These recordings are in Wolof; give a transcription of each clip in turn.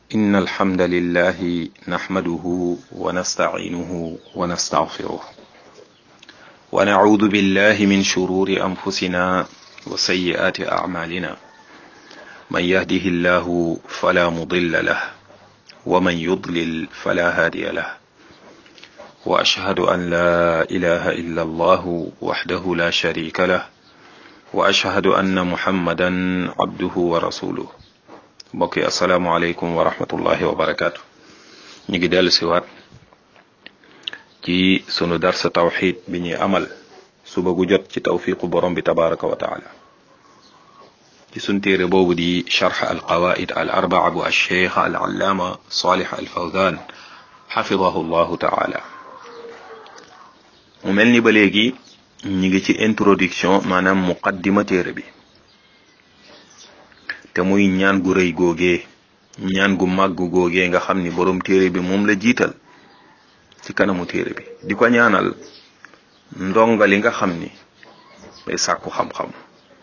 إن الحمد لله نحمده ونستعينه ونستغفره ونعوذ بالله من شرور أنفسنا وسيئات أعمالنا من يهده الله فلا مضل له ومن يضلل فلا هادي له وأشهد أن لا إله إلا الله وحده لا شريك له وأشهد أن محمدا عبده ورسوله mbokk yi asalaamualeykum wa rahmatullahi wa barakaatu ñu ngi dellu siwaat ci sunu darsa tawxid bi ñuy amal suba gu jot ci tawfiqu borom bi tabaraka wa taala ci sun téere boobu di charx al qawaid al arbaa bu alcheikh al allaama salih al fawdan xafidahu llahu taala mu mel ni ba léegi ñu ngi ci introduction maanaam muqaddima téere bi te muy ñaan gu rëy googee ñaan gu màgg googee nga xam ni borom téere bi moom la jiital ci kanamu téere bi di ko ñaanal ndonga li nga xam ni day sàkku xam-xam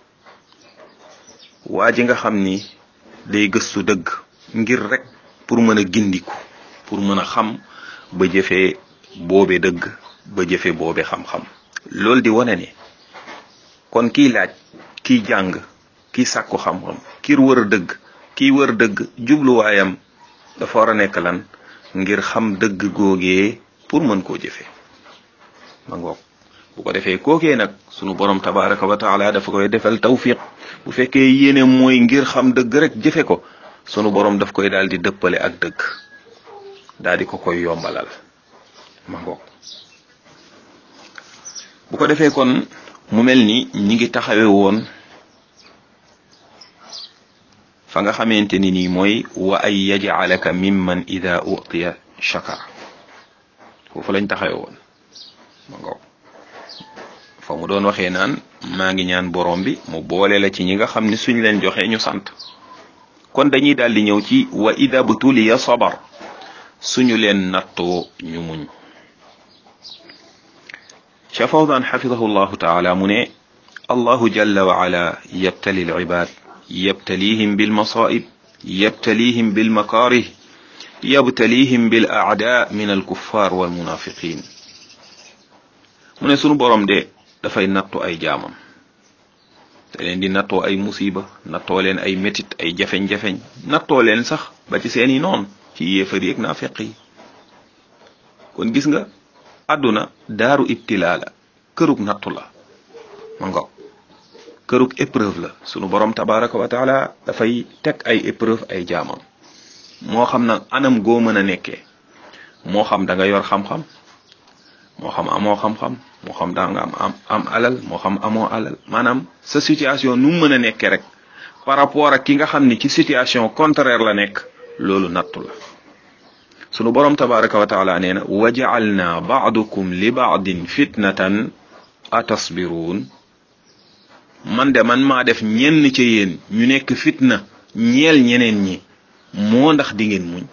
waa ji nga xam ni day gëstu dëgg ngir rek pour mën a gindiku pour mën a xam ba jëfee boobe dëgg ba jëfe boobe xam-xam loolu di wane ni kon kiy laaj kiy jàng kiy sàkku xam-xam kiir wër dëgg kiy wër dëgg jubluwaayam dafa war a nekk lan ngir xam dëgg googee pour mën koo jëfe ma ngoog bu ko defee kookee nag sunu borom tabaraka wa taala dafa koy defal tawfiq bu fekkee yéene mooy ngir xam dëgg rek jëfe ko sunu borom daf koy daal di dëppale ak dëgg daal di ko koy yombalal ma ngoog bu ko defee kon mu mel ni ñi ngi taxawe woon fa nga xamante ni nii mooy wa ay yajcalaka mimman ida utiya shakara foofu lañ taxawe woon ma ngoog fa mu doon waxee naan maa ngi ñaan borom bi mu boole la ci ñi nga xam ni suñ leen joxee ñu sant kon dañuy daal di ñëw ci wa ida btuliya sabar suñu leen nattoo ñu muñ Cheikh Fawzan xafidahu llahu taala mu ne allahu jalla wa ala yabtali al ibad yabtalihim bil masaib yabtalihim bil makarih yabtalihim bil aada min al kuffar wal munafiqin mu ne sunu borom de dafay nattu ay jaamam te leen di nattoo ay musiba nattoo leen ay métit ay jafeñ-jafeñ nattoo leen sax ba ci seeni noon ci yéefar yeeg naafeq yi kon gis nga àdduna daaru ibtilaa la kërug nattu la ma nga kërug épreuve la sunu borom tabaraka wa taala dafay teg ay épreuve ay jaamam moo xam nag anam goo mën a nekkee moo xam da nga yor xam-xam moo xam amoo xam-xam moo xam da nga am am am alal moo xam amoo alal maanaam sa situation nu mu mën a nekkee rek par rapport ak ki nga xam ni ci situation contraire la nekk loolu nattu la sunu borom tabaraka wa taala nee na wa ja'alna ba'dukum li ba'din fitnatan atasbiruun man de man maa def ñenn ca yéen ñu nekk fitna ñeel ñeneen ñi moo ndax di ngeen muñ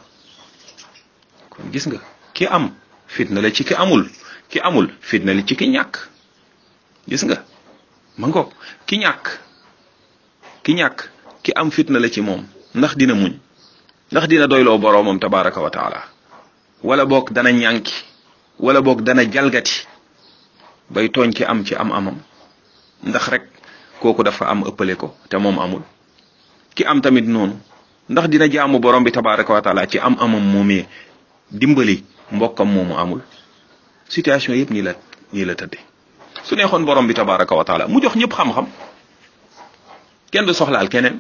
kon gis nga ki am fitna la ci ki amul ki amul fitna la ci ki ñàkk gis nga ma ngoog ki ñàkk ki ñàkk ki am fitna la ci moom ndax dina muñ ndax dina doyloo boroomam tabaraka wa taala wala boog dana ñànki wala boog dana jalgati bay tooñ ki am ci am amam ndax rek kooku dafa am ëppale ko te moom amul ki am tamit noonu ndax dina jaamu borom bi tabaraka wa taala ci am amam moomee dimbali mbokkam moomu amul situation yëpp nii la nii la tëdde su neexoon borom bi tabaraka wa taala mu jox ñëpp xam-xam kenn du soxlaal keneen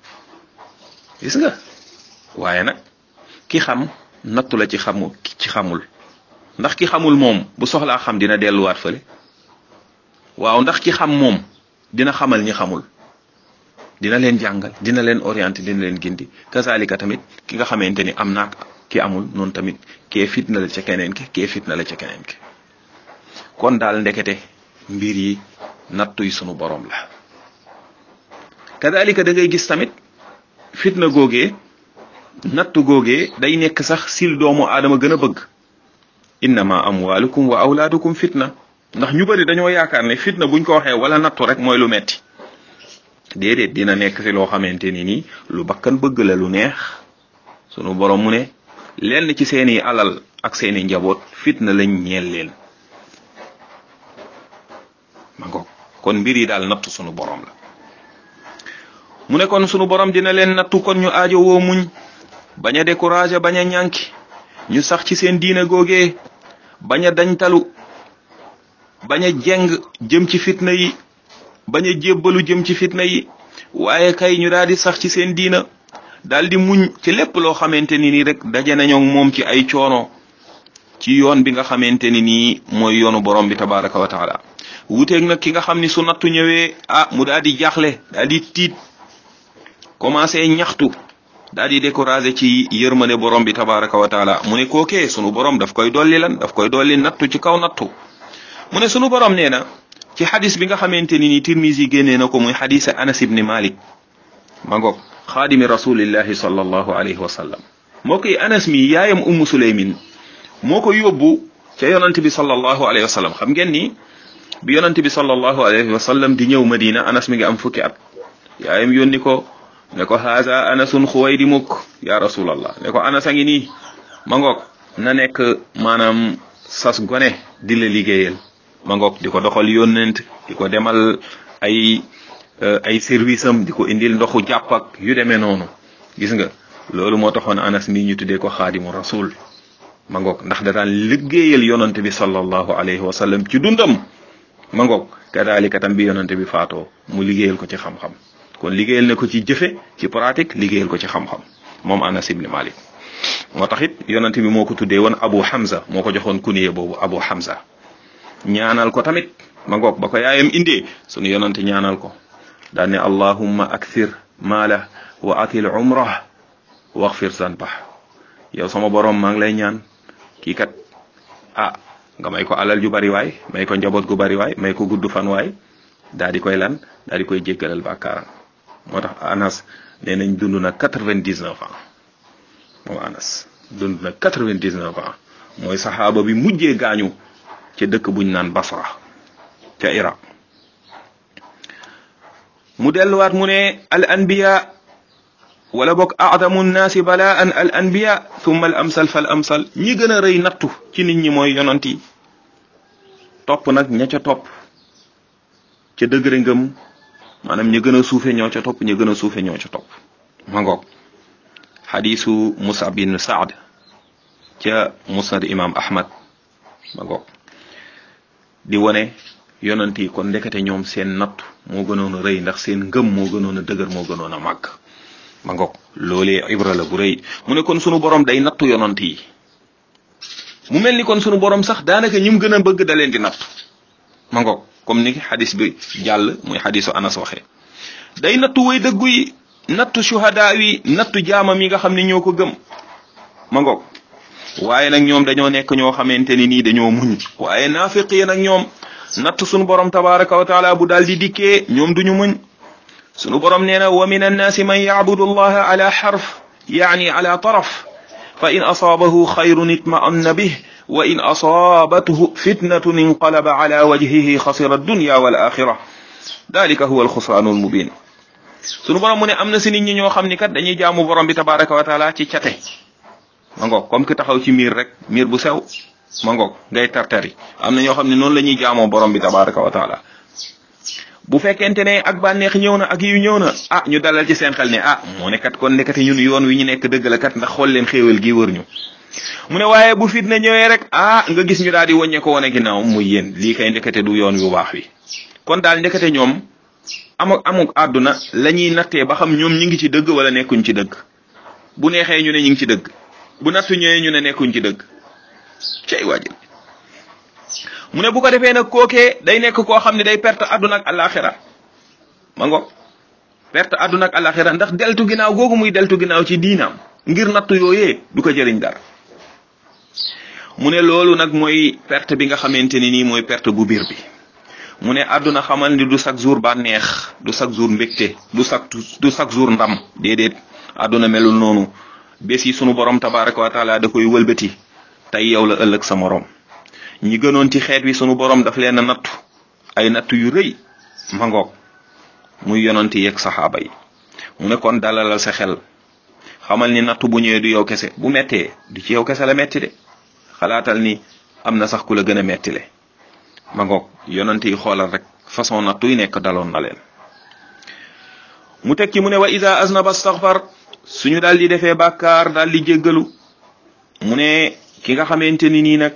gis nga waaye nag ki xam nattu la ci xamul ci xamul ndax ki xamul moom bu soxlaa xam dina delluwaat fële waaw ndax ki xam moom dina xamal ñi xamul dina leen jàngal dina leen orienté dina leen gindi kazalika tamit ki nga xamante ni am naak ki amul noonu tamit kee fitna la ca keneen ki kee fitna la ca keneen ki kon daal ndekete mbir yi nattuy sunu borom la kazalika da ngay gis tamit fitna googee nattu googee day nekk sax sil doomu aadama gën a bëgg innama amwalukum wa awlaadukum fitna ndax ñu bari dañoo yaakaar ne fitna buñ ko waxee wala nattu rek mooy lu metti déedéet dina nekk ci loo xamante ni nii lu bakkan bëgg la lu neex sunu borom mu ne lenn ci seeni alal ak seeni njaboot fitna lañ ñeel leen ma ngoog kon mbir yi daal nattu sunu borom la mu ne kon sunu borom dina leen nattu kon ñu aajo woo muñ bañ a découragé bañ a ñànki ñu sax ci seen diine googee bañ a dañtalu bañ a jeng jëm ci fitna yi bañ a jébbalu jëm ci fitna yi waaye kay ñu daal di sax ci seen diina daal di muñ ci lépp loo xamante ni nii rek daje nañoo moom ci ay coono ci yoon bi nga xamante ni nii mooy yoonu borom bi tabaraka wa taala wuteeg nag ki nga xam ni su nattu ñëwee ah mu daal di jaaxle daal di tiit commencé ñaxtu daal di découragé ci yërmande borom bi tabaraka wa taala mu ne kookee sunu borom daf koy dolli lan daf koy dolli nattu ci kaw nattu mu ne sunu borom nee na ci xadis bi nga xamante ni ni tirmisi génnee na ko muy xadisa anas ibni malik ma ngoog xaadimi rasulillahi sallallahu alayhi wa sallam moo koy anas mi yaayam ummu suleymin moo ko yóbbu ca yonante bi sallallahu alayhi wa sallam xam ngeen ni bi yonante bi sallallahu alayhi wa sallam di ñëw madina anas mi ngi am fukki at yaayam yónni ko ne ko haza anasun xuwaydi mukk ya rasulallah ne ko anas a ngi nii ma ngoog na nekk maanaam sas gone di la liggéeyal ma ngoog di ko doxal yónnent di ko demal ay ay service am di ko indil ndoxu jàpp ak yu demee noonu gis nga loolu moo taxoon anas mi ñu tuddee ko xaadimu rasul ma ngoog ndax da daan liggéeyal yonante bi sallallahu alayhi wa sallam ci dundam ma ngoog kadaalika tam bi yonante bi faatoo mu liggéeyal ko ci xam-xam kon liggéeyal na ko ci jëfe ci pratique liggéeyal ko ci xam-xam moom anas ibni malik moo tax it yonante bi moo ko tuddee woon abu hamza moo ko joxoon kuniye boobu abu hamza ñaanal ko tamit ma ngoog ba ko yaayam indee sunu yonante ñaanal ko daan ne allahumma akthir maala wa atil umrah waxfir zanbah yow sama borom maa ngi lay ñaan kii kat ah nga may ko alal ju bari waay may ko njaboot gu bari waay may ko gudd fan waay daa di koy lan daa di koy jéggalal bàkkaaram moo tax anas nee nañ dund na quatre-vingt-dix-neuf ans moom anas dund na quatre-vingt-dix-neuf ans mooy saxaaba bi mujjee gaañu ca dëkk buñ naan basra ca iraq mu delluwaat mu ne al anbiya wala boog aadamu nnaasi balaan al anbiya thumma al amsal fal amsal ñi gën a rëy nattu ci nit ñi mooy yonant yi topp nag ña ca topp ca dëgëre ngëm maanaam ñi gën a suufe ñoo ca topp ñi gën a suufe ñoo ca topp ma ngoog xadisu Musab bin Saad ca musnad imam Ahmad ma ngoog di wone yonant yi kon ndekete ñoom seen nattu moo gënoon a rëy ndax seen ngëm moo gënoon a dëgër moo gënoon a màgg ma ngoog loolee ibra la bu rëy mu ne kon sunu borom day nattu yonant yi mu mel ni kon sunu borom sax daanaka ñi mu gën a bëgg da leen di nattu ma ngoog comme ni xadis bi jàll muy xadisu anas waxee day nattu way dëggu yi nattu shuhada yi nattu jaamam yi nga xam ne ñoo ko gëm ma ngoog waaye nag ñoom dañoo nekk ñoo xamante ni nii dañoo muñ waaye naafiq yi nag ñoom nattu sunu borom tabaraka wa taala bu daal di dikkee ñoom duñu muñ sunu borom nee na wa min annaasi man yacbudu allaha ala xarf yaani ala taraf fa in asaabahu xayrun itma'anna bih wa in asaabathu fitnatun inqalaba ala wajhihi xasira addunya wal axira dalika huwa alxusraanu almubin sunu borom mu ne am na si nit ñi ñoo xam ni kat dañuy jaamu borom bi tabaraka wa taala ci cate ma ngoog comme ki taxaw ci miir rek miir bu sew ma ngoog ngay tartari am na ñoo xam ne noonu la ñuy jaamoo borom bi tabaraka wa taala bu fekkente ne ak bànneex ñëw na ak yu ñëw na ah ñu dalal ci seen xel ne ah moo ne kat kon nekkati ñun yoon wi ñu nekk dëgg la kat ndax xool leen xéewal gi wër ñu mu ne waaye bu fitna ñëwee rek ah nga gis ñu daal di wàññe ko wane ginnaaw muy yéen lii kay ndekete du yoon wu baax wi kon daal ndekete ñoom amuk amuk àdduna la ñuy nattee ba xam ñoom ñi ngi ci dëgg wala nekkuñ ci dëgg bu neexee ñu ne ñi ngi ci dëgg bu nattu ñëwee ñu ne nekkuñ ci dëgg cey waajal mu ne bu ko defee nag kookee day nekk koo xam ne day perte àdduna ak alaxira ma ngo perte àdduna ak alaxira ndax deltu ginnaaw googu muy deltu ginnaaw ci diinaam ngir nattu yooyee du ko jëriñ dara mu ne loolu nag mooy perte bi nga xamante ni nii mooy perte bu biir bi mu ne àdduna xamal ni du chaque jour bànneex du chaque jour mbégte du chaque du chaque jour ndam déedéet àdduna melul noonu bés yi sunu borom tabaraka wa taala da koy wëlbati tey yow la ëllëg sa morom ñi gënoon ci xeet wi sunu borom daf leen a nattu ay nattu yu rëy mangoog muy yonanti yeeg saxaaba yi mu ne kon dalalal sa xel xamal ni nattu bu ñëwee du yow kese bu mettee du ci yow kese la metti de xalaatal ni am na sax ku la gën a metti le ma ngoog yonent yi xoolal rek façon nattu yi nekk daloon na leen mu tekki mu ne wa ida aznaba astaghfar suñu daal di defee bàkkaar daal di jéggalu mu ne ki nga xamante ni nii nag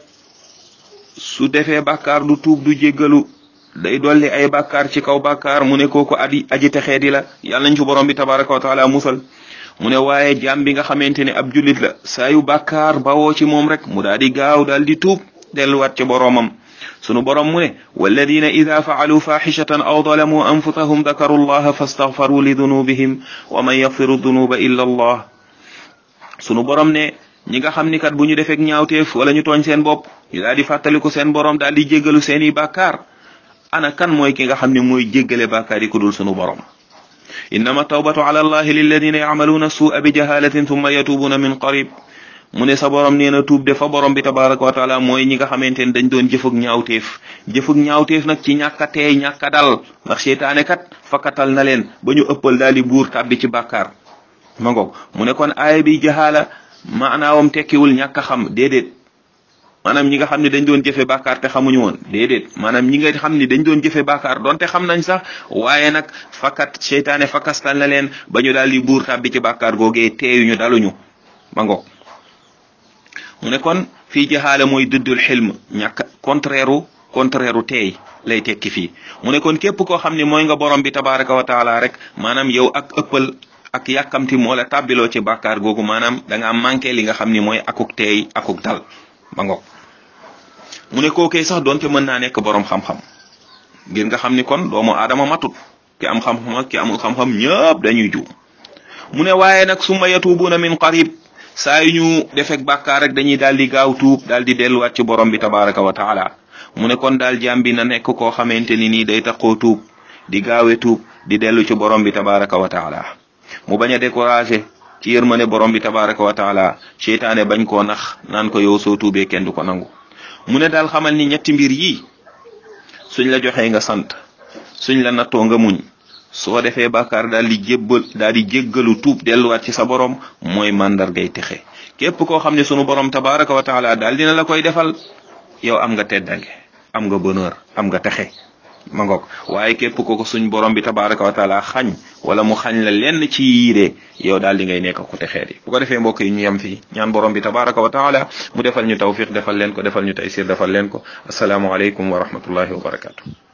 su defee bàkkaar du tuub du jéggalu day dolli ay bàkkaar ci kaw bàkkaar mu ne kooku adi aji texee di la yàlla nañ ci borom bi tabaraka wa taala musal mu ne waaye jaam bi nga xamante ne ab jullit la saa yu bàkkaar bawoo ci moom rek mu daal di gaaw daal di tuub delluwaat ci boromam sunu borom mu ne walladina ida faalu faxishatan aw dalamuu anfusahum dakaru llaha fastaghfaru li dunubihim wa man yaghfiru dunuba illa allah sunu borom ne ñi nga xam ni kat bu ñu defeek ñaawteef wala ñu tooñ seen bopp ñu daal di fàttaliku seen borom daal di jéggalu seeni bàkkaar ana kan mooy ki nga xam ne mooy jéggale bàkkaar yi ku dul sunu borom innama tawbatu ala allahi lilladina yacmaluuna suua bi jahalatin thumma yatubuuna min qarib mu ne sa borom nee na tuub de fa borom bi tabaraka wa taala mooy ñi nga xamante ne dañ doon jëfug ñaawteef jëfug ñaawteef nag ci ñàkk a teey ñàkk a dal ndax seytaane kat fakkatal na leen ba ñu ëppal daal di buur tàbbi ci bàkkaar ma ngoog mu ne kon aaya bi jahaala maanaawam tekkiwul ñàkk a xam déedéet maanaam ñi nga xam ne dañ doon jëfe bàkkaar te xamuñu woon déedéet maanaam ñi nga xam ne dañ doon jëfe bàkkaar donte xam nañ sax waaye nag fakkat seytaane fakkastal na leen ba ñu daal di buur tàbbi ci bàkkaar googee teeyuñu daluñu ma ngoog mu ne kon fii jaxaale mooy dëddul xilm ñàkk contraire u contraire u teey lay tekki fii mu ne kon képp koo xam ne mooy nga borom bi tabaraka wa taala rek maanaam yow ak ëppal ak yàkkamti moo la tàbbiloo ci bàkkaar googu maanaam da ngaa manqué li nga xam ni mooy akuk teey akuk dal ba ngoog mu ne kookee sax doonte mën naa nekk borom xam-xam ngir nga xam ni kon doomu aadama matut ki am xam-xam ak ki amul xam-xam ñëpp dañuy juum mu ne waaye nag summa yatubuuna min qarib saa yu ñu defek bàkkaar rek dañuy daal di gaaw tuub daal di delluwaat ci borom bi tabaraka wa taala mu ne kon daal jaam bi na nekk koo xamante ni nii day taxoo tuub di gaawe tuub di dellu ci borom bi tabaraka wa taala mu bañ a découragé ci yërmane borom bi tabaraka wa taala seytaane bañ koo nax naan ko yow soo tuubee kenn du ko nangu mu ne daal xamal ni ñetti mbir yii suñ la joxee nga sant suñ la nattoo nga muñ soo defee bàkkaar daal di jébbal daal di jéggalu tuub delluwaat ci sa borom mooy màndargay texe képp koo xam ne sunu borom tabaraka wa taala daal dina la koy defal yow am nga teddange am nga bonheur am nga texe ma ngoog waaye képp ko ko suñ borom bi tabaraka wa taala xañ wala mu xañ la lenn ci yiide yow daal di ngay nekk ku texee di bu ko defee mbokk yi ñu yem fii ñaan borom bi tabaraka wa taala mu defal ñu tawfiq defal leen ko defal ñu taysir defal leen ko asalaamualeykum wa rahmatullahi wa barakatu